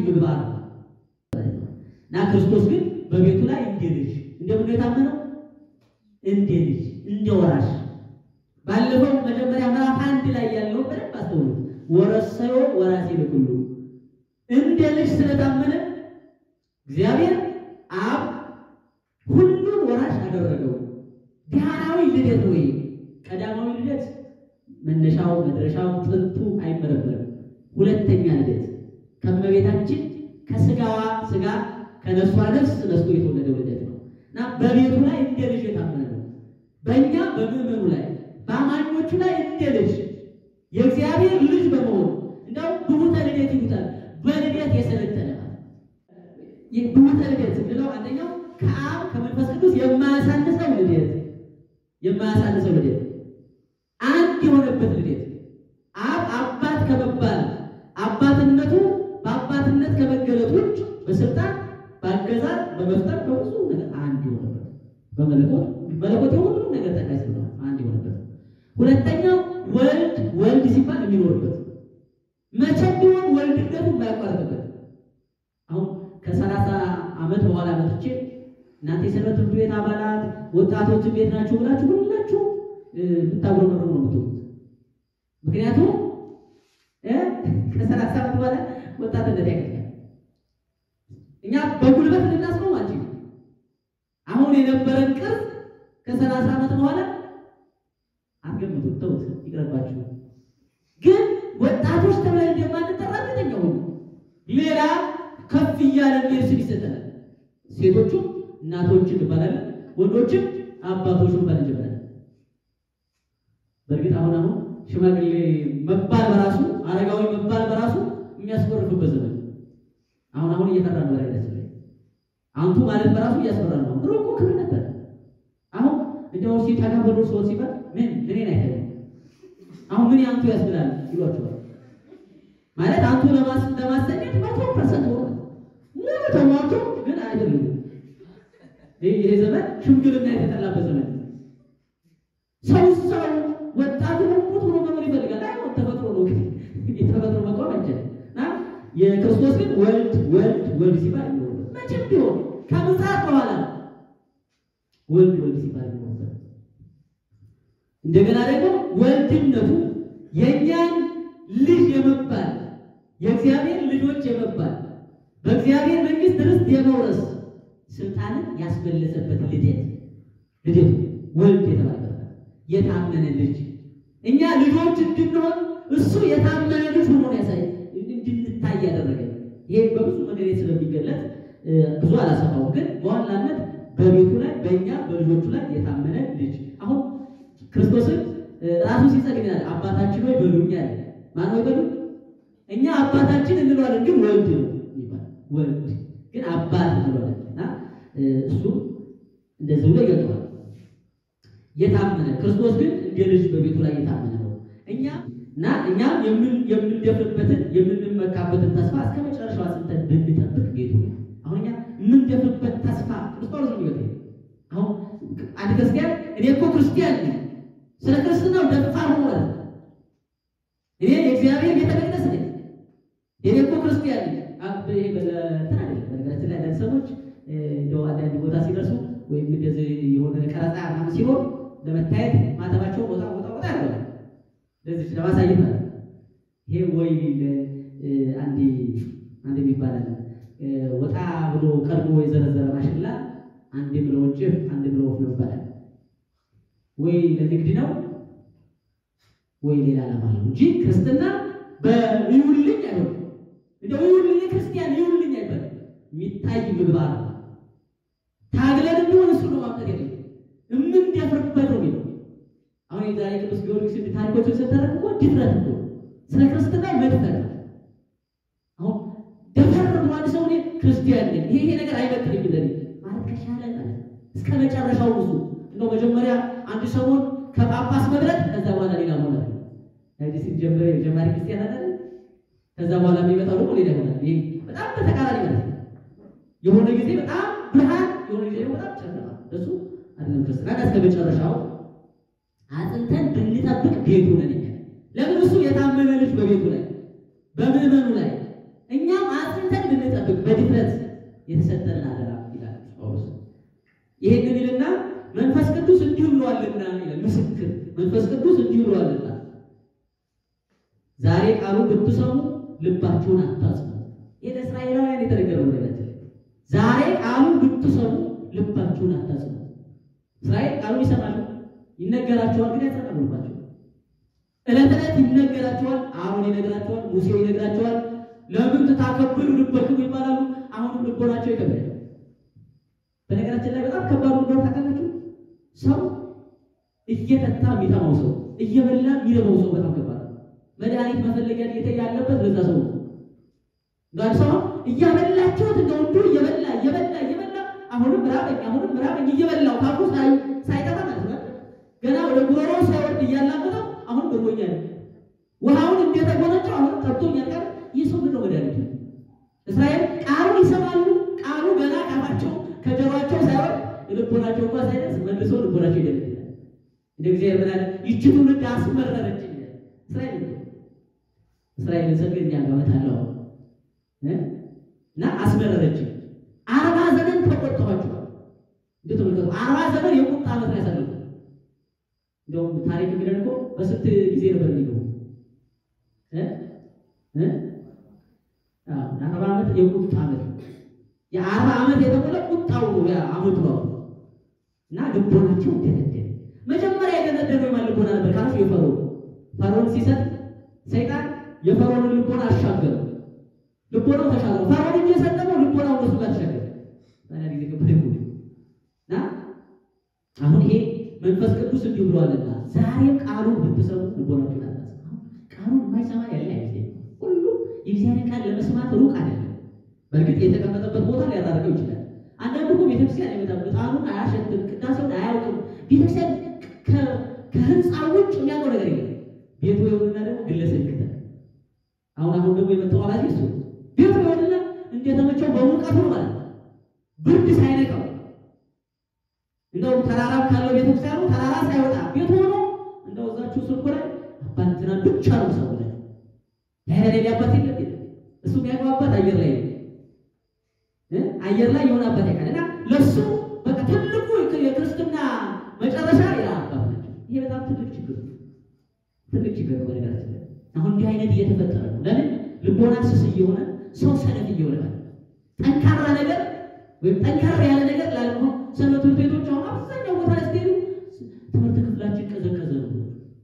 ምግባር ነው እና ክርስቶስ ግን በቤቱ ላይ እንደ ልጅ እንደምን ነው የታመነው? እንደ ልጅ እንደ ወራሽ። ባለፈው መጀመሪያ ምዕራፍ አንድ ላይ ያለው በደንብ አስተውሉት። ወረሰዮ ወራሴ ለኩሉ እንደ ልጅ ስለታመነ እግዚአብሔር አብ ሁሉን ወራሽ አደረገው። ዳህራዊ ልደት ወይ ቀዳማዊ ልደት መነሻው መድረሻው ጥንቱ አይመረመርም። ሁለተኛ ልደት ከእመቤታችን ከስጋዋ ስጋ ከነፍሷ ነፍስ ነስቶ የተወለደው ልደት ነው እና በቤቱ ላይ እንደ ልጅ የታመነ ነው። በእኛ በምዕመኑ ላይ በአማኞቹ ላይ እንደ ልጅ የእግዚአብሔር ልጅ በመሆኑ እንደው ብሁተ ልደት ይሉታል። በልደት የሰለጠነ ይህ ብሁተ ልደት ብለው አንደኛው ከአብ ከመንፈስ ቅዱስ የማያሳንሰው ልደት የማያሳንሰው ልደት አንድ የሆነበት ልደት አብ አባት ከመባል አባትነቱ በአባትነት ከመገለጥ ውጭ በስልጣን በአገዛዝ በመፍጠር በብዙ ነገር አንድ የሆነበት በመለኮት መለኮት የሁሉ ነገር ጠቃይ ስለሆነ አንድ የሆነበት ሁለተኛው ወልድ ወልድ ሲባል የሚኖርበት መቼም ቢሆን ወልድነቱ የማያቋርጥበት አሁን ከሰላሳ ዓመት በኋላ መጥቼ እናንተ የሰንበት ትምህርት ቤት አባላት ወጣቶች እንዴት ናችሁ ብላችሁ ሁላችሁ የምታጉረመርሙ ነው የምትሆኑት። ምክንያቱም ከሰላሳ ዓመት በኋላ ወጣትነት ያገኛል። እኛ በጉልበት ልናስቆም አንችልም። አሁን የነበረን ቅርጽ ከሰላሳ ዓመት በኋላ አትገምቱት፣ ተውት፣ ይቅርባችሁ። ግን ወጣቶች ተብለን እንደማንጠራ እርግጠኛ ሁኑ። ሌላ ከፍ እያለ ሚሄድ ስም ይሰጠናል። ሴቶቹም እናቶች እንባላለን፣ ወንዶችም አባቶች እንባል እንጀምራለን። በእርግጥ አሁን አሁን ሽማግሌ መባል በራሱ አረጋዊ መባል በራሱ የሚያስቆርፍበት ዘመን አሁን አሁን እየፈራ ነው። ላይ አንቱ ማለት በራሱ እያስፈራ ነው። ድሮ እኮ ክብር ነበር። አሁን እንዲያው ሲጠጋ ብሎ ሰው ሲባል ምን እኔን አይተህ አሁን ምን ያንቱ ያስብላል ይሏቸዋል። ማለት አንቱ ለማስ ለማሰኘት መቶ ፐርሰንት ሆነ ሙሉ ተሟቶ ግን አይደለም። ይሄ ዘመን ሽምግልና የተጠላበት ዘመን ሰው ሰው ወጣቱ ሙት ብሎ መኖር ይፈልጋል። አይ ተፈጥሮ ነው ግን የተፈጥሮ መቆም አይቻልም። እና የክርስቶስ ግን ወልድ ወልድ ወልድ ሲባል ይኖርበት መቼም ቢሆን ከምጽአት በኋላ ወልድ ወልድ ሲባል ይኖርበት እንደገና ደግሞ ወልድነቱ የእኛን ልጅ የመባል የእግዚአብሔር ልጆች የመባል በእግዚአብሔር መንግስት ርስት የመውረስ ስልጣንን ያስመለሰበት ልደት ልደቱ ወልድ የተባለበት የታመነ ልጅ እኛ ልጆች እንድንሆን እሱ የታመነ ልጅ ሆኖ ያሳይ እንድንታይ ያደረገ ይሄ በብዙ መንገድ ስለሚገለጥ ብዙ አላሰፋው፣ ግን በዋናነት በቤቱ ላይ በእኛ በልጆቹ ላይ የታመነ ልጅ አሁን ክርስቶስን ራሱ ሲጸልይ ይላል አባታችን ሆይ በሉኝ አለ። ማን ሆይ በሉ? እኛ አባታችን እንለዋለን፣ ግን ወልድ ነው ይባል ወልድ ግን አባት እንለዋለን እና እሱ እንደዚህ ብሎ ይገልጠዋል። የታመነ ክርስቶስ ግን እንደ ልጅ በቤቱ ላይ የታመነ ነው። እኛ እና እኛም የምንደፍርበትን የምንመካበትን ተስፋ እስከ መጨረሻው አጽንተን ብንጠብቅ ቤቱ ነው። አሁን እኛ የምንደፍርበት ተስፋ ክርስቶስ ነው ይገ አሁን አንድ ክርስቲያን እኔ እኮ ክርስቲያን ነኝ ስለ ክርስትናው ደፋር ሆኖ ማለት ነው። እኔ የእግዚአብሔር ቤተ መቅደስ ነኝ እኔ እኮ ክርስቲያን ነኝ። ይሄ በለትን አይደለም። በነገራችን ላይ አንዳንድ ሰዎች እንደው አንዳንድ ቦታ ሲደርሱ ወይም እንደዚህ የሆነ ቀረጻ ምናምን ሲኖር ለመታየት ማተባቸው ቦታ ቦታ ቦታ ያለው ለዚህ ለማሳየት ማለት ነው። ይሄ ወይ አንድ አንድ የሚባላል ወጣ ብሎ ቀድሞ የዘረዘረ ማሽላ አንድ ብሎ ወጭፍ አንድ ብሎ ወፍ ነው ይባላል። ወይ ለንግድ ነው ወይ ሌላ ዓላማ ነው እንጂ ክርስትና በይውልኝ አይሆንም። እንደው ይውልኝ ክርስቲያን ይውልኝ አይባልም። የሚታይ ምግባር ነው። ታግለን ቢሆን እሱ ነው ማምጣት የለም የምንደፍርበት ነው የሚለው አሁን የዛሬ ቅዱስ ጊዮርጊስ ታሪኮችን ስታደርግ እኮ ድፍረት እኮ ስለ ክርስትና መድፈር አሁን ደፈር ብሏል ሰው እኔ ክርስቲያን ነኝ ይሄ ይሄ ነገር አይበጥልኝ ለኔ ማለት ከቻለ ማለት እስከ መጨረሻው ብዙ እንደው መጀመሪያ አንድ ሰሞን ከጳጳስ መብረት ከዛ በኋላ ሌላ ሆነ እዚህ ሲጀምር የጀማሪ ክርስቲያን አለ ከዛ በኋላ የሚመጣው ደግሞ ሌላ ይሆናል ይሄ በጣም በተቃራኒ ማለት ነው የሆነ ጊዜ በጣም ብርሃን የሆነ ጊዜ ደግሞ በጣም ጨለማ እሱ አይደለም ክርስትና እስከ መጨረሻው አጥንተን ብንጠብቅ ቤቱ ነን እኛ ለምን እሱ የታመነ ልጅ በቤቱ ላይ በምዕመኑ ላይ እኛም አጥንተን እንድንጠብቅ በድፍረት የተሰጠንን አደራ ይላል ጳውሎስ። ይሄንን ይልና መንፈስ ቅዱስ እንዲሁ ብሏልና ይላል ምስክር መንፈስ ቅዱስ እንዲሁ ብሏልና ዛሬ ቃሉ ብትሰሙ ልባችሁን አታጽኑ። ይሄ ለእስራኤላውያን የተነገረው ነገራችን ዛሬ ቃሉ ብትሰሙ ልባችሁን አታጽኑ። እስራኤል ቃሉን ይሰማሉ፣ ይነገራቸዋል፣ ግን ያጸናሉባቸው። ዕለት ዕለት ይነገራቸዋል፣ አሁን ይነግራቸዋል፣ ሙሴ ይነግራቸዋል። ለምን ትታከብሩ ልበክሙ ይባላሉ። አሁንም ልቦናቸው ይከብዳል። በነገራችን ላይ በጣም ከባዱ እንደሆነ ታውቃላችሁ። ሰው እየጠጣ የሚጠማው ሰው እየበላ የሚረበው ሰው በጣም ከባድ ነው። መድኃኒት መፈለጊያ ጌታ ያለበት በዛ ሰው ነው። ጋር ሰው እያበላችሁት እንደ ወንዱ እየበላ እየበላ እየበላ አሁንም ራበኝ አሁንም ራበኝ እየበላው ካፉ ሳይጠፋ ማለት ነው። ገና ወደ ጉሮሮ ሳይወርድ እያላመጠው አሁን ብሎኛል፣ ውሃውን እንደተጎነጨው አሁን ጠብቶኛል። ጋር ይህ ሰው ምን ነው መድኃኒቱ? እስራኤል ቃሉን ይሰማሉ። ቃሉ ገና ካፋቸው ከጆሯቸው ሳይሆን ልቦናቸው እንኳ ሳይደርስ መልሶ ልቦናቸው ይደግዳል። እንደ እግዚአብሔር ምን አለ? ይቺ ትውልድ አስመረረች ይላል። እስራኤል እስራኤልን ሰግድ ያጋመታለሁ እና አስመረረች። አርባ ዘመን ተቆጥቷቸዋል። እንዴት ተመልከቱ። አርባ ዘመን የቁጣ ዓመት ነው ያሳለፉ። እንደውም ታሪክ የሚለን እኮ በስንት ጊዜ ነበር የሚገቡ አርባ ዓመት የቁጣ ዓመት የአርባ ዓመት የተሞላ ቁጣው ነው ዓመቱ ነው እና ልቦናቸው ደነደነ። መጀመሪያ የደነደነው የማን ልቦና ነበር ካልሽ የፈርዖን ፈርዖን ሲሰጥ ሰይጣን የፈርዖንን ልቦና አሻገረ። ልቦናው ተሻገረ። ፈርዖን እንጂ የሰጠመው ልቦናው እነሱ ጋር ተሻገረ። ታዲያ ጊዜ ከበደ እና አሁን ይሄ መንፈስ ቅዱስ እንዲሁ ብሏልና ዛሬም ቃሉን ብትሰሙ ልቦናችሁን አታጽኑ። ቃሉን የማይሰማ ያለ አይመስለኝም። ሁሉ የእግዚአብሔር ቃል ለመስማት ሩቅ አይደለም። በእርግጥ የተቀመጠበት ቦታ ሊያጣርቀው ይችላል። አንዳንዱ እኮ ቤተክርስቲያን አይመጣም፣ ዕጣኑን አያሸትም፣ ቅዳሴውን አያውቅም። ቤተክርስቲያን ከህንፃ ውጭ የሚያውቀው ነገር የለም። ቤቱ የሆንና ደግሞ ግለሰብ ይከተል። አሁን አሁን ደግሞ የመጣው አባዜ እሱ ቤቱ የሆንና እንደተመቸው በሙቀቱ ነው ማለት ነው፣ ብርድ ሳይነካው እንደውም ተራራም ካለው ቤተክርስቲያኑ ተራራ ሳይወጣ ቤቱ ሆኖ እንደው እዛችሁ ስልኩ ላይ አባንትና ብቻ ነው ሰው ላይ ያለ አባት የለም እሱ የሚያውቀው አየር ላይ ነው አየር ላይ የሆነ አባት ያውቃል። እና ለሱ በቃ ትልቁ የክርስትና መጨረሻ ሌላ አባት ናቸው። ይሄ በጣም ትልቅ ችግር ትልቅ ችግር ነው። በነገራችን ላይ አሁን እንዲህ አይነት እየተፈጠረ ነው። ለምን ልቦና ስስ እየሆነ ሰው ሰነፍ እየሆነ ማለት ጠንካራ ነገር ወይም ጠንካራ ያለ ነገር ላለመሆን ሰንበት ትምህርት ቤቶች አሁን አብዛኛው ቦታ ላይ ስትሄዱ ትምህርት ክፍላችን ቀዘቀዘ ነው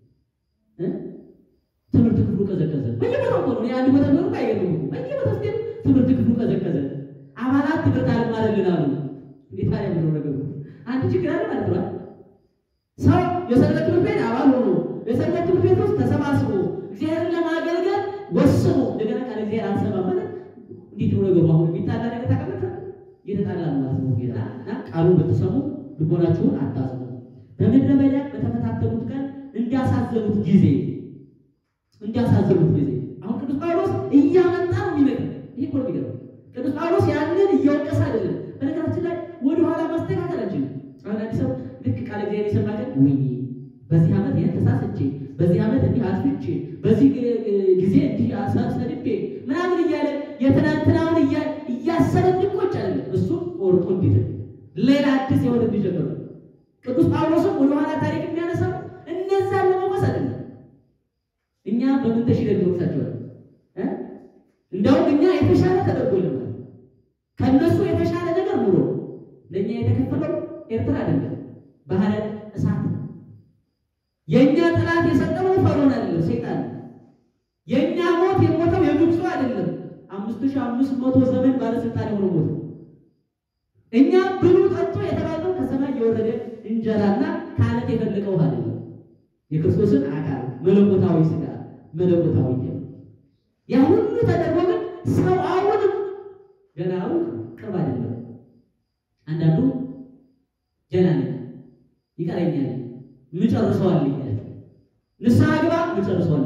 ትምህርት ክፍሉ ቀዘቀዘ። በየቦታው ነው የአንድ ቦታ ነው አይገርም። በየቦታው ስትሄዱ ትምህርት ክፍሉ ቀዘቀዘ። አባላት ትምህርት አልማረልን አሉ። እንዴት ታዲያ ምነው ነገሩ? አንድ ችግር አለ ማለት ነው። ሰው የሰንበት ትምህርት ቤት አባል ሆኖ የሰንበት ትምህርት ቤት ውስጥ ተሰባስቦ እግዚአብሔርን ለማገልገል ወስኖ እንደገና ቃል እግዚአብሔር አልሰማም ማለት እንዴት ነው ነገሩ? አሁን የሚጣላ ነገር ታቀመጠ እየተጣላ ነው ማለት ነው። ጌታ እና ቃሉን ብትሰሙ ልቦናችሁን አታጽኑ። በምድረ በዳ በተፈታተኑት ቀን እንዳሳዘኑት ጊዜ እንዳሳዘኑት ጊዜ አሁን ቅዱስ ጳውሎስ እያመጣ ነው የሚመጣው። ይሄ እኮ ነው የሚገርመው። ቅዱስ ጳውሎስ ያንን እየወቀሰ አይደለም። በነገራችን ላይ ወደኋላ ማስተካከል አንችልም። አሁን አንድ ሰው ልክ ቃል እግዚአብሔር የሰማ ቀን ወይ በዚህ ዓመት ይህን ተሳስቼ፣ በዚህ ዓመት እንዲህ አጥፍቼ፣ በዚህ ጊዜ እንዲህ አሳሰድቤ ምናምን እያለ የትናንትናውን እያሰበ እንዲቆጭ አይደለም። እሱም ቆርጦ እንዲት ሌላ አዲስ የሆነ እንዲጀምር ቅዱስ ጳውሎስም ወደኋላ ታሪክ የሚያነሳው እነዛን ለመውቀስ አይደለም። እኛ በምን ተሽለን እንወቅሳቸዋለን? እንደውም እኛ የተሻለ ተደርጎልናል። ከነሱ የተሻለ ነገር ኑሮ ለእኛ የተከፈለው ኤርትራ አይደለም፣ ባህረ እሳት ነው። የእኛ ጠላት የሰጠመው ፈርዖን አይደለም፣ ሰይጣን ነው። የእኛ ሞት የሞተው የግብፁ አይደለም፣ አምስት ሺህ አምስት መቶ ዘመን ባለስልጣን የሆነ ሞት ነው። እኛ ብሉ ጠጡ የተባለው ከሰማይ የወረደ እንጀራና ከአለት የፈለቀ ውሃ አይደለም፣ የክርስቶስን አካል መለኮታዊ ስጋ መለኮታዊ ደም ያ ሁሉ ተደርጎ ግን ሰው አሁንም ገና ሩቅ ቅርብ አይደለም። አንዳንዱ ገና ነኝ ይቀረኛል ምጨርሰዋል ይላል። ንስሐ ግባ ምጨርሰዋል፣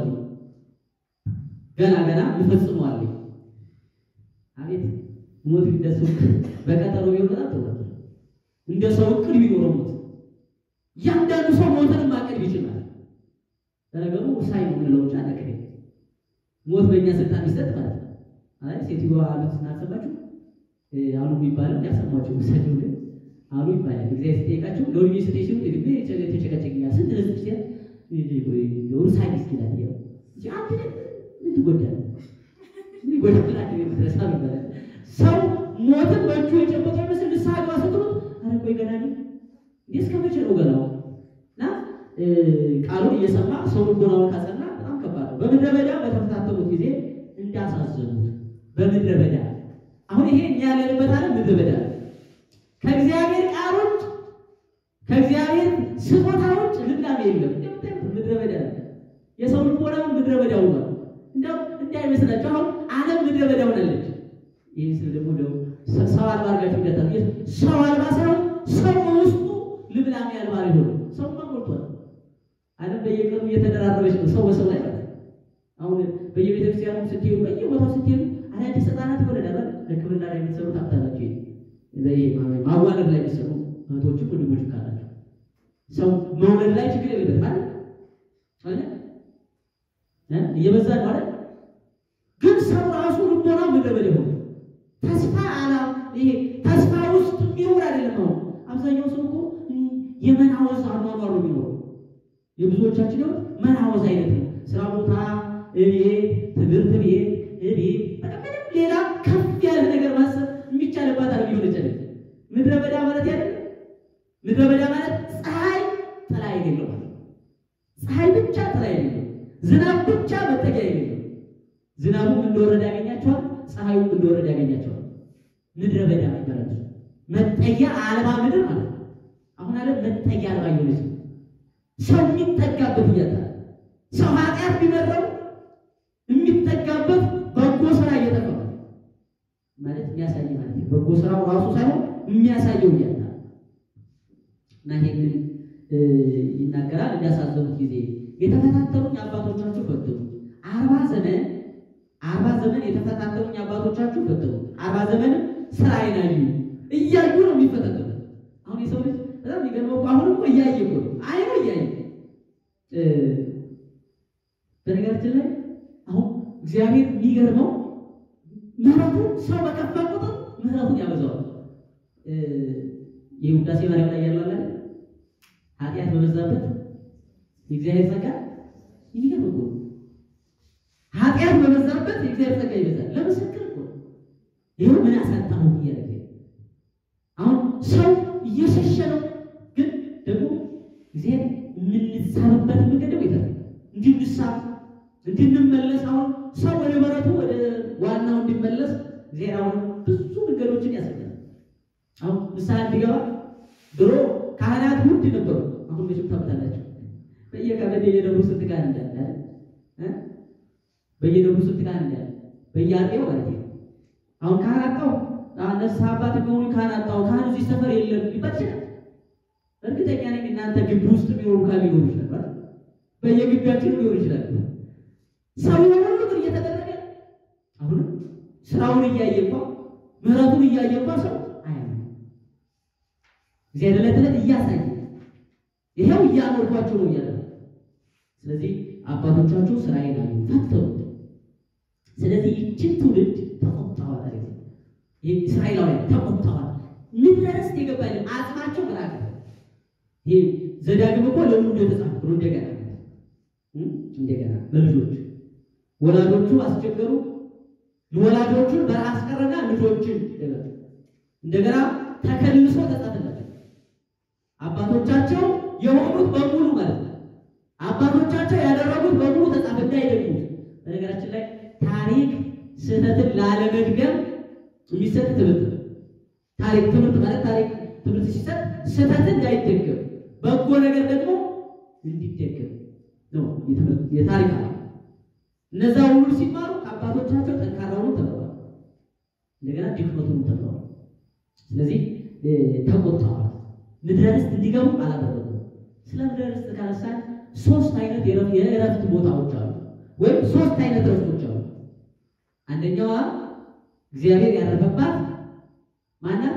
ገና ገና ምፈጽመዋል። አቤት ሞት እንደሱ በቀጠሮ ቢሆን በጣም ጥሩ ነበር። እንደ ሰው እቅድ ቢኖረው ሞት እያንዳንዱ ሰው ሞትን ማቀድ ይችላል። ለነገሩ ውሳኝ ነው የምንለው ብቻ ነገር ሞት በእኛ ስልጣን ይሰጥ ማለት ነው። አይ ሴትዮዋ አሉት እናሰባችሁ አሉ የሚባለው ያሰማቸው ምሳቸው ግን አሉ ይባላል። እግዚአብሔር ሲጠይቃቸው ለወልሚ ስቴ ሲሉ ተጨቀጨቅኛል ስንት ህዝብ ሲያ ሩሳይ ስኪላት ያው አንድ ምን ትጎዳለህ? ምን ይጎዳል? አንድ የምትረሳ ይባላል። ሰው ሞትን በእጁ የጨበጠው ይመስል ንስሐ ግባ ስትሉት ኧረ ቆይ ገና ነኝ እንዴ እስከ መቼ ነው ገናው? እና ቃሉን እየሰማ ሰው ልቦናውን ካጸና በጣም ከባድ ነው። በምድረ በዳ በተፈታተኑት ጊዜ እንዳሳዘኑት በምድረ በዳ አሁን ይሄ እኛ ያለንበት ዓለም ምድረ በዳ ከእግዚአብሔር ቃሎች ከእግዚአብሔር ስጦታዎች ልምላሜ የለም። ምድረ በዳ የሰው ልቦናውን ምድረ በዳ ሆኗል። እንደው እንዳይመስላችሁ አሁን ዓለም ምድረ በዳ ሆናለች። ይህ ስል ደግሞ እንደው ሰው አልባ አድርጋችሁ ይገታል። ሰው አልባ ሳይሆን ሰው ውስጡ ልምላሜ አልባ ሊሆን ሰውማ ሞልቷል። ዓለም በየቀኑ እየተደራረበች ነው ሰው በሰው ላይ ማለት አሁን በየቤተ ክርስቲያኑ ስትሄዱ በየቦታው ስትሄዱ አዳዲስ ህጻናት ይወለዳል። ሕክምና ላይ የሚሰሩ ታብታላቸው ማዋለድ ላይ የሚሰሩ እህቶችም ወንድሞች ካላቸው ሰው መውለድ ላይ ችግር የለበት ማለት እየበዛ ነው ማለት ግን ሰው ራሱ ልቦና ምድረበዳ ሆነ ተስፋ አላ ይሄ ተስፋ ውስጥ የሚኖር አይደለም። አሁን አብዛኛው ሰው እኮ የመናወዝ አኗኗር ነው የሚኖረው። የብዙዎቻችን ህይወት መናወዝ አይነት ነው። ስራ ቦታ፣ እቤት፣ ትምህርት ቤት፣ እቤት በቃ ምንም ሌላ ከፍ ያለ ነገር ማሰብ የሚቻልባት አለ ሊሆን ይችላል። ምድረ በዳ ማለት ያለ ምድረ በዳ ማለት ፀሐይ ጥላ የሌለው ማለት ፀሐይ ብቻ ጥላ የሌለው ዝናብ ብቻ መጠጊያ የሌለው ዝናቡም እንደወረደ ያገኛቸዋል፣ ፀሐዩም እንደወረደ ያገኛቸዋል። ምድረ በዳ ይባላል። መጠጊያ አልባ ምድር ማለት ነው። አሁን አለ መጠጊያ አልባ የሆነች ሰው የሚጠጋበት እያጣ ሰው ኃጢአት ቢመረው የሚጠጋበት በጎ ስራ እየጠፋ ማለት የሚያሳይ ማለት ነው። በጎ ስራው ራሱ ሳይሆን የሚያሳየው እያጣ እና ይሄንን ይናገራል። እንዲያሳዘኑት ጊዜ የተፈታተኑኝ አባቶቻችሁ ፈተኑ። አርባ ዘመን አርባ ዘመን የተፈታተኑኝ አባቶቻችሁ ፈተኑ። አርባ ዘመን ስራዬን አዩ እያዩ ነው የሚፈታተኑት። አሁን የሰው ልጅ በጣም የሚገርመው እኮ አሁን እኮ እያየ እኮ ነው አይኖ እያየ በነገራችን ላይ አሁን እግዚአብሔር የሚገርመው ምሕረቱን ሰው በከፋ ቁጥር ምሕረቱን ያበዛዋል። ይህ ውዳሴ ማርያም ላይ ያለው አለ ኃጢአት በበዛበት የእግዚአብሔር ጸጋ የሚገርም እኮ ኃጢአት በበዛበት የእግዚአብሔር ጸጋ ይበዛል። ለምስክር እኮ ይኸው ምን አሳጣሁ እያለ አሁን ሰው እየሸሸ ነው፣ ግን ደግሞ እግዚአብሔር የምንሳብበት መንገድ ደግሞ ይፈል እንድንሳብ እንድንመለስ አሁን ሰው ወደ በረቱ ወደ ዋናው እንዲመለስ እግዚአብሔር አሁን ብዙ መንገዶችን ያሳያል። አሁን ንስሐ እንዲገባ ድሮ ካህናት ውድ ነበሩ። አሁን መቼም ታውቃላችሁ በየቀበሌ በየደብሩ ስንት ካህን እንዳለ እ በየደብሩ ስንት ካህን እንዳለ በየአጤው ማለት ነው። አሁን ካህን አጣው ንስሐ አባት የሚሆኑ ካህን አጣው ካህን እዚህ ሰፈር የለም ሊባል ይችላል። እርግጠኛ ነኝ እናንተ ግቢ ውስጥ የሚኖሩ ካህን ሊኖሩ ይችላል። በየግቢያችን ሊሆን ይችላል። ሰው ሁሉ ግን እየተደረገ አሁንም ስራውን እያየ እንኳ ምሕረቱን እያየ እንኳ ሰው አያምንም። እግዚአብሔር ዕለት ዕለት እያሳየ ይኸው እያኖርኳቸው ነው እያለ ስለዚህ አባቶቻችሁ ስራዬን አዩ ፈተኑ። ስለዚህ ይችን ትውልድ ተቆጥተዋል አለ ይህ እስራኤላውያን ተቆጥተዋል። ምድረ ርስት የገባል አጽማቸው መላክ ይሄ ዘዳግም እኮ ለሁሉ እንደተጻፈ ብሎ እንደገና እንደገና ለልጆች ወላጆቹ አስቸገሩ። ወላጆቹን በራስ ቀረና ልጆችን እንደገና ተከልሶ ተጻፈላቸው። አባቶቻቸው የሆኑት በሙሉ ማለት ነው። አባቶቻቸው ያደረጉት በሙሉ ተጻፈ እንዳይደግሙት። በነገራችን ላይ ታሪክ ስህተትን ላለመድገም የሚሰጥ ትምህርት ነው። ታሪክ ትምህርት ማለት ታሪክ ትምህርት ሲሰጥ ስህተትን እንዳይደገም በጎ ነገር ደግሞ እንዲደገም ነው የታሪክ አለ። እነዛ ሁሉ ሲማሩ ከአባቶቻቸው ጠንካራውን ተምረዋል፣ እንደገና ድክመቱን ተምረዋል። ስለዚህ ተቆጥተዋል። ምድረ ርስት እንዲገቡ አላደረጉም። ስለ ምድረ ርስት ካነሳን ሶስት አይነት የእረፍት ቦታዎች አሉ፣ ወይም ሶስት አይነት እረፍቶች አሉ። አንደኛዋ እግዚአብሔር ያረፈባት ማናት?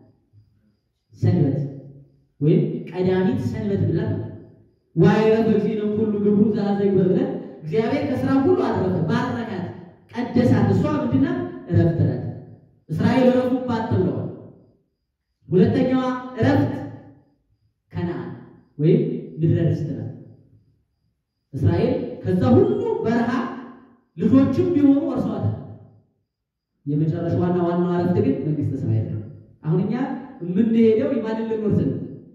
ሰንበት ወይም ቀዳሚት ሰንበት ብላት ዋይረፈ እግዚእነ ሁሉ ግብሩ ዘአዘግበ ብለን እግዚአብሔር ከስራ ሁሉ አረፈ፣ ባረካት፣ ቀደሳት። እሷ ምንድናት? እረፍት ናት። እስራኤል እረፉባት ተብለዋል። ሁለተኛዋ እረፍት ከነዓን ወይም ምድረ ርስት ናት። እስራኤል ከዛ ሁሉ በረሃ ልጆችም ቢሆኑ ወርሰዋታል። የመጨረሻዋና ዋናዋ እረፍት ግን መንግስተ ሰማያት ነው። አሁን እኛ የምንሄደው የማንን ልንወርስ ነው?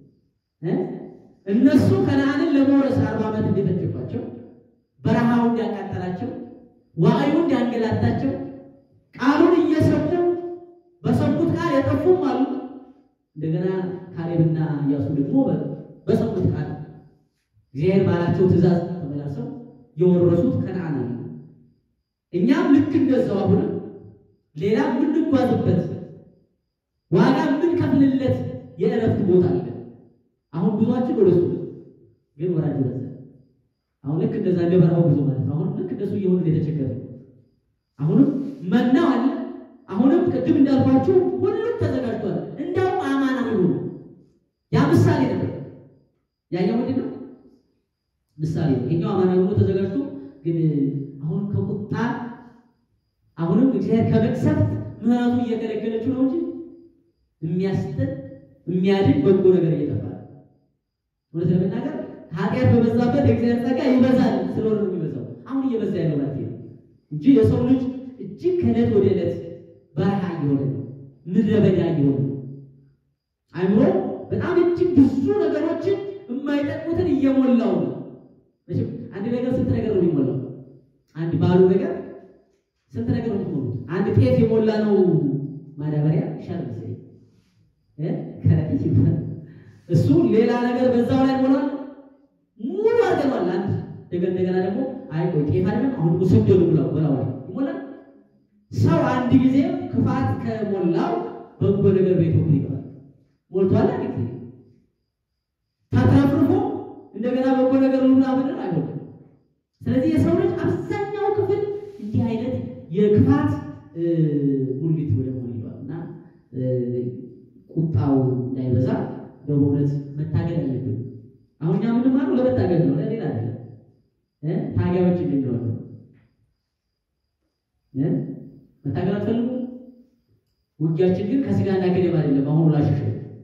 እነሱ ከነዓንን ለመውረስ አርባ ዓመት እንደፈጀባቸው በረሃው እንዲያቃጠላቸው ዋዕዩ እንዲያንገላታቸው ቃሉን እየሰሙ በሰሙት ቃል የጠፉም አሉ። እንደገና ካሌብና ኢያሱ ደግሞ በሰሙት ቃል እግዚአብሔር ባላቸው ትእዛዝ ተመላልሰው የወረሱት ከነዓን አለ። እኛም ልክ እንደዛው አሁንም ሌላ የምንጓዝበት ዋጋ የምንከፍልለት የእረፍት ቦታ አለ። አሁን ጉዟችን ወደ እሱ ግን ወራጅ በዛ። አሁን ልክ እንደዛ እንደ በረሃው ጉዞ ማለት ነው። አሁን ልክ እንደሱ እየሆነ የተቸገረ አሁንም መናው አለ። አሁንም ቅድም እንዳልኳችሁ ሁሉም ተዘጋጅቷል። እንዳውም አማናዊ ሆኑ። ያ ምሳሌ ነበር። ያኛው ምንድን ነው? ምሳሌ ነው። ይሄኛው አማናዊ ሆኖ ተዘጋጅቶ ግን አሁን ከቁጣ አሁንም እግዚአብሔር ከመቅሰፍት ምሕረቱ እየገለገለችው ነው እንጂ የሚያስጥል የሚያድን በጎ ነገር እየጠፋ ነው። እውነት ለመናገር ኃጢአት በበዛበት የእግዚአብሔር ጸጋ ይበዛል ስለሆነ ነው የሚበዛው። አሁን እየበዛ ያለው ማለት ነው እንጂ የሰው ልጅ እጅግ ከዕለት ወደ ዕለት በረሃ እየሆነ ነው፣ ምድረ በዳ እየሆነ ነው። አይምሮ በጣም እጅግ ብዙ ነገሮችን የማይጠቅሙትን እየሞላው ነው። መቼም አንድ ነገር ስንት ነገር ነው የሚሞላው? አንድ ባሉ ነገር ስንት ነገር ነው የሚሞሉት? አንድ ጤፍ የሞላ ነው ማዳበሪያ ይሻል መሰለኝ እ ከረጢት ይባላል እሱ ሌላ ነገር በዛው ላይ ሞላል ሙሉ አድርገዋል። አንድ ነገር እንደገና ደግሞ አይ ቆይ ጤፍ አይደለም አሁን ስንዴ ነው ብለው በላው ላይ ይሞላል። ሰው አንድ ጊዜ ክፋት ከሞላው በጎ ነገር ቤቱ ይገባል። ሞልቷል አንድ ጊዜ ተትረፍርፎ እንደገና በጎ ነገር ሁሉ ምናምን አይሆንም። ስለዚህ የሰው ልጅ አብዛኛው ክፍል እንዲህ አይነት የክፋት ሙሊት ወደ መሆን ይሏል እና ቁጣው እንዳይበዛ በእውነት መታገል አለብን። አሁን እኛ የምንማረው ለመታገል ነው፣ ለሌላ አይደለም። ታጋዮች እንድንሆን ነው። መታገል አትፈልጉ? ውጊያችን ግን ከስጋና ከደም አይደለም። አሁን ላሽሽ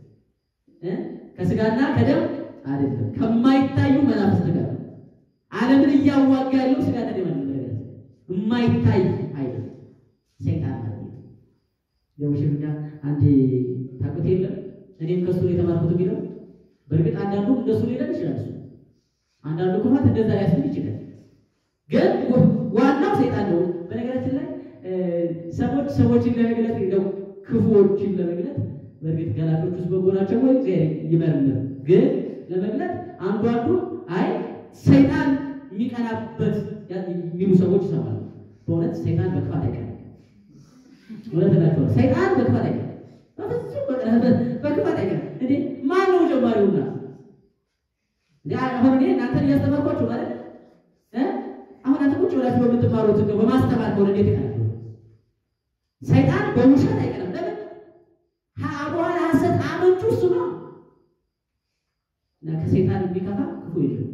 ከስጋና ከደም አይደለም፣ ከማይታዩ መናፍስት ጋር ዓለምን እያዋጋ ያለው ስጋና ደም አይደለም። የማይታይ አይደለም፣ ሰይጣን ማለት ነው። የውሽምና አንድ ታውቁት የለም እኔም ከሱ ነው የተማርኩት የሚለው በእርግጥ አንዳንዱ እንደሱ ሊለን ይችላል። እሱ አንዳንዱ ክፋት እንደዛ ሊያስብል ይችላል። ግን ዋናው ሰይጣን ነው። በነገራችን ላይ ሰዎች ሰዎችን ለመግለጥ እንደው ክፉዎችን ለመግለጥ በእርግጥ ገላጮች ውስጥ በጎ ናቸው ወይ እግዚአብሔር ይመርምር። ግን ለመግለጥ አንዱ አንዱ አይ ሰይጣን የሚቀናበት የሚሉ ሰዎች ይሰማሉ። በእውነት ሰይጣን በክፋት አይቀናም። እውነት እላቸዋለሁ ሰይጣን በክፋት አይቀናም። በፍጹም በክፋት አይቀናም። እንዴ ማን ነው ጀማሪውና? አሁን እኔ እናንተን እያስተማርኳችሁ ማለት አሁን አንተ ቁጭ ብላችሁ በምትማሩት እንደው በማስተማር ከሆነ እንዴት ይቀናል? ሰይጣን በውሸት አይቀናም። ለምን በኋላ ሐሰት አመንጩ እሱ ነው እና ከሰይጣን የሚከፋ ክፉ የለም።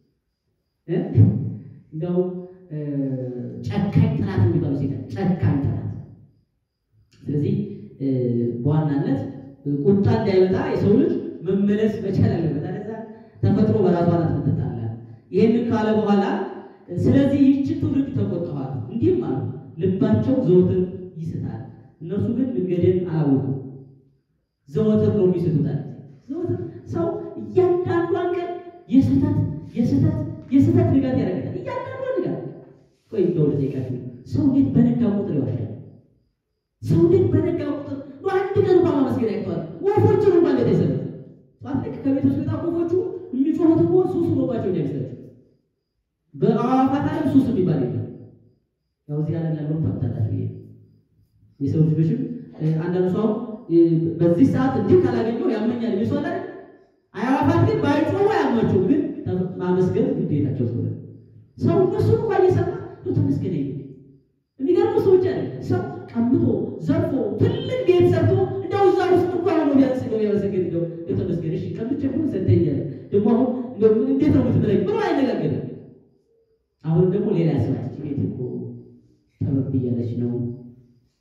እንደው ጨካኝ ጠላት የሚባለው ሰይጣን ጨካኝ ጠላት። ስለዚህ በዋናነት ቁጣ እንዳይመጣ የሰው ልጅ መመለስ መቻል አለበት። አለዛ ተፈጥሮ በራሷ ናት የምትጣላ። ይህንን ካለ በኋላ ስለዚህ ይህችን ትውልድ ተቆጥተዋል፣ እንዲህም አሉ ልባቸው ዘወትር ይስታል፣ እነርሱ ግን መንገድን አላወቁም። ዘወትር ነው የሚስቱታል። ዘወትር ሰው እያንዳንዷን ቀን የስህተት የስህተት የስህተት ንጋት ያደርጋል። እያንዳንዷን ንጋት ቆይ እንደው ልጠይቃችሁ፣ ሰው እንዴት በነጋ ቁጥር ይዋሻል? ሰው እንዴት በነጋ ቁጥር አንድ ቀን እንኳን ማመስገን ያቅተዋል? ወፎችን እንኳን እንዴት አይሰሩም? ጠዋት ልክ ከቤት ውስጥ በጣም ወፎቹ የሚጮሁት እኮ ሱስ ሆኖባቸው እንዳይመስላችሁ። በአዋፋት ዓለም ሱስ የሚባል የለም። ያው እዚህ ዓለም ያለውን ታውቁታላችሁ። ይሄ የሰው ልጆችም አንዳንዱ ሰው በዚህ ሰዓት እንዲህ ካላገኘው ያመኛል ይመስላል አይደል? አዕዋፋት ግን ባይጮሁ አያማቸውም፣ ግን ማመስገን ግዴታቸው ስለሆነ ሰው እነሱን እንኳን እየሰማ ነው ተመስገን ይል የሚገርመው ሰዎች አለ ሰው ቀምቶ ዘርፎ ትልቅ ቤት ሰርቶ እንደው እዛ ውስጥ እንኳን ሆኖ ቢያንስ ነው ያመሰግን እንደው የተመስገን እሺ ቀምቼ ሁሉ ሰጠኛል ደግሞ አሁን እንዴት ነው የምትበላኝ ብሎ አይነጋገርም። አሁን ደግሞ ሌላ ያስባች ቤት እኮ ጠበብ እያለች ነው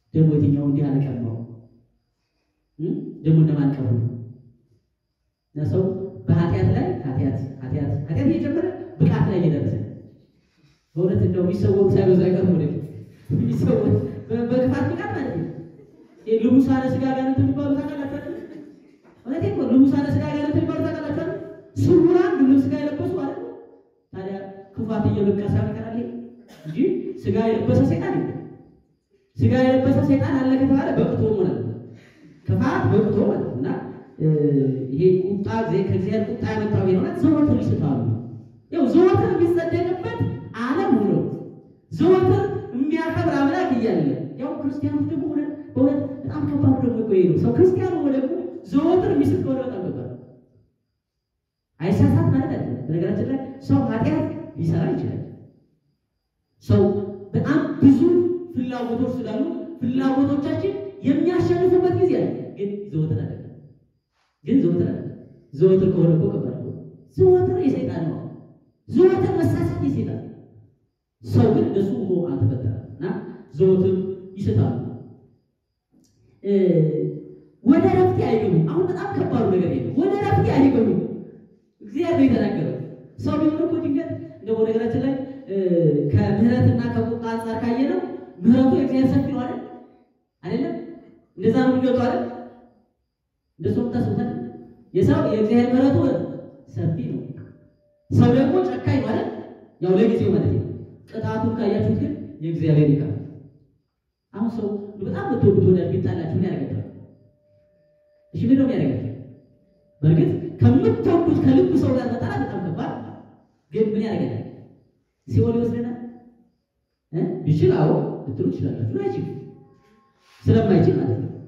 ደግሞ የትኛው እንዲህ አለቀማው ደግሞ እነማን ቀሩ? እና ሰው በኃጢአት ላይ ኃጢአት ኃጢአት ኃጢአት እየጨመረ ብቃት ላይ እየደረሰ በእውነት እንደው የሚሰወሩ ሳይበዛ አይቀርም። ወደ የሚሰወሩ በክፋት ብቃት ማለት ነው። ልሙሳነ ስጋ ጋር የሚባሉ ታውቃላችሁ? ማለት እኮ ልሙሳነ ስጋ ጋር የሚባሉ ታውቃላችሁ? ስውራን ልብስ ስጋ የለበሱ ማለት ነው። ታዲያ ክፋት እየበቀሰ ይቀራል እንጂ ስጋ የለበሰ ሰይጣን የለም። ስጋ የለበሰ ሰይጣን አለ ከተባለ በቅቶ ማለት ነው። ክፋት በቅቶ ማለት ነው። እና ይሄ ቁጣ ከእግዚአብሔር ቁጣ ያመጣው ይሆናል። ዘወትር ይስታሉ። ያው ዘወትር የሚጸደቅበት ዓለም ሆኖ ዘወትር የሚያከብር አምላክ እያለ ያው ክርስቲያኖች ደግሞ ሆነ በእውነት በጣም ከባድ ደግሞ ቆይ ነው ሰው ክርስቲያኑ ሆነ ደግሞ ዘወትር የሚስት ከሆነ በጣም ከባድ አይሳሳት ማለት አይደለም። በነገራችን ላይ ሰው ኃጢአት ሊሰራ ይችላል። ሰው በጣም ብዙ ፍላጎቶች ስላሉ ፍላጎቶቻችን የሚያሸንፉበት ጊዜ አለ። ግን ዘወትር አይደለም። ግን ዘወትር አይደለም። ዘወትር ከሆነ እኮ ከባድ ነው። ዘወትር የሰይጣን ነው። ዘወትር መሳሳት የሰይጣን ሰው ግን እንደሱ ሆኖ አልተፈጠረም እና ዘወትር ይስታሉ። ወደ ረፍቴ አይገቡም። አሁን በጣም ከባዱ ነገር ይሄ ወደ ረፍቴ አይገቡም። እግዚአብሔር የተናገረው ሰው ቢሆን እኮ ድንገት እንደው ነገራችን ላይ ከምሕረትና ከቁጣ አንጻር ካየ ነው ምሕረቱ የእግዚአብሔር ሰፊ ነው አይደል? አይደለም? እንደዛ ነው የሚገጡ አይደል? እንደሱ ታስቡታል። የሰው የእግዚአብሔር ምሕረቱ ሰፊ ነው። ሰው ደግሞ ጨካኝ ማለት ያው ለጊዜው ማለት ነው። ቅጣቱን ካያችሁት ግን የእግዚአብሔር ይቃል። አሁን ሰው በጣም ብትወዱት ወዳጅ ቢጣላችሁ ምን ያደርጋችኋል? እሺ ምን ነው የሚያደርጋችሁ? በእርግጥ ከምትወዱት ከልብ ሰው ጋር መጣላት በጣም ከባድ ግን ምን ያደርገናል? ሲኦል ይወስደናል እ ቢችል አዎ ልትሉ ትችላላችሁ። አይችልም ስለማይችል ማለት ነው።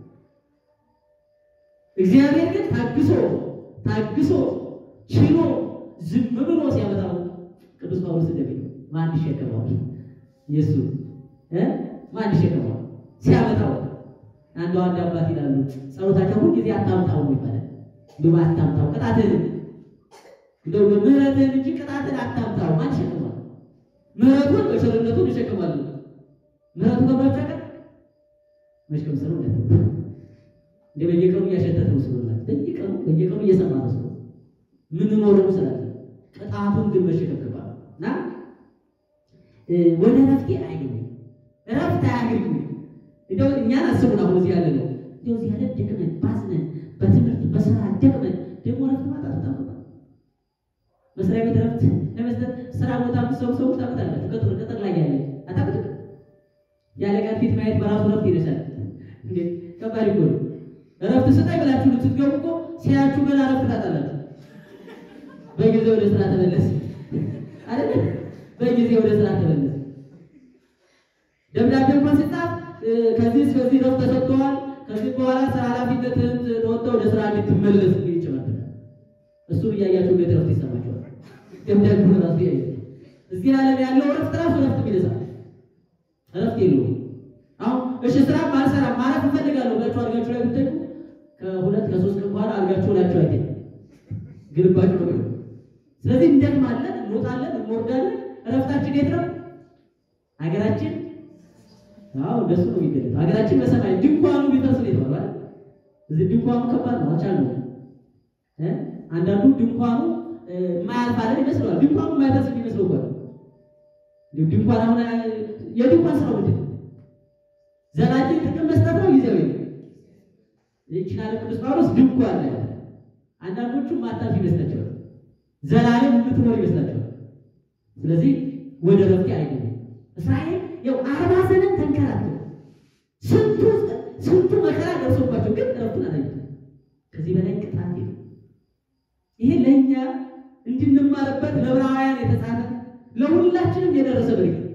እግዚአብሔር ግን ታግሶ ታግሶ ችሎ ዝም ብሎ ሲያመጣው ቅዱስ ጳውሎስ እንደሚለው ማን ይሸከመዋል? ኢየሱስ እ ማን ይሸከመዋል? ሲያመጣው አንዱ አንድ አባት ይላሉ ጸሎታቸው ሁል ጊዜ አታምጣው ይባላል። እንደው አታምጣው ቅጣትን እንደው ምሕረትን እንጂ ቅጣትን አታምጣው ማን ይሸከመዋል? ምሕረቱን በቸርነቱን ይሸከማል። ምሕረቱ ከማጫቀ መሽከም ሰው እንደት እንደ በየቀኑ እያሸተተ ነው ስለሆነ በየቀኑ በየቀኑ እየሰማ ነው ስለሆነ ምን ኖረው ስላለ ቅጣቱን ግን መሸከም ከባድ እና ወደ ረፍቴ አይገቡ ረፍት አያገኙ። እንደው እኛን አስቡን አሁን እዚህ ያለ ነው እንደው እዚህ ያለ ደክመን ባዝነን በትምህርት በስራ ደክመን ደግሞ ረፍት ማጣት በጣም ከባድ መስሪያ ቤት ረፍት ለመስጠት ስራ ቦታ ሰው ሰው ታመጣላችሁ። ቅጥር ቅጥር ላይ ያለ አታውቁትም። ያለ ቀን ፊት ማየት በራሱ ረፍት ይደርሳል። እንዴ ከባድ እኮ ነው። ረፍት ስጠኝ ብላችሁ ልትገቡ እኮ ሲያችሁ ገና ረፍት ታጣላችሁ። በጊዜ ወደ ስራ ተመለስ አይደል? በጊዜ ወደ ስራ ተመለስ። ደብዳቤ እንኳን ሲጻፍ ከዚህ እስከዚህ ረፍት ተሰጥተዋል፣ ከዚህ በኋላ ስራ ኃላፊነትህን ተወጥተህ ወደ ስራ እንድትመለስ ይችላል። እሱን እያያችሁ እንዴት ረፍት ይሰማችኋል? ደብዳቤው ራሱ ያየ እዚህ ዓለም ያለው ረፍት ራሱ ረፍት የሚነሳ ረፍት የለውም። አሁን እሺ ስራ ማልሰራ ማለት እፈልጋለሁ ብላችሁ አልጋችሁ ላይ ብትተኙ ከሁለት ከሶስት ቀን በኋላ አልጋችሁ ላችሁ አይተኝ ግልባችሁ ነው። ስለዚህ እንደክማለን፣ እንወጣለን፣ እንወርዳለን። እረፍታችን የት ነው? ሀገራችን አዎ እንደሱ ነው የሚገለጥ። ሀገራችን በሰማይ ድንኳኑ ቢፈርስ ነው የተባለው። እዚህ ድንኳኑ ከባድ ነው፣ አልቻልነውም እ አንዳንዱ ድንኳኑ የማያልፍ አይደል ይመስለዋል። ድንኳኑ የማይፈርስ የሚመስለው እኮ ድንኳን አሁን የድንኳን ስራው ምንድን ነው? ዘላቂ ጥቅም መስጠት ነው። ጊዜያዊ ይችላል። ቅዱስ ጳውሎስ ድንኳን ላይ አንዳንዶቹ ማታፍ ይመስላቸዋል፣ ዘላለም የምትኖር ይመስላቸዋል። ስለዚህ ወደ ረፍቴ አይገቡም። እስራኤል ያው አርባ ዘመን ተንከራተቱ። ስንቱ ስንቱ መከራ ደርሶባቸው ግን ረፍቱን አላዩትም። ከዚህ በላይ ቅጣት የለም። ይሄ ለእኛ እንድንማርበት ለዕብራውያን የተጻፈ ለሁላችንም የደረሰ መልእክት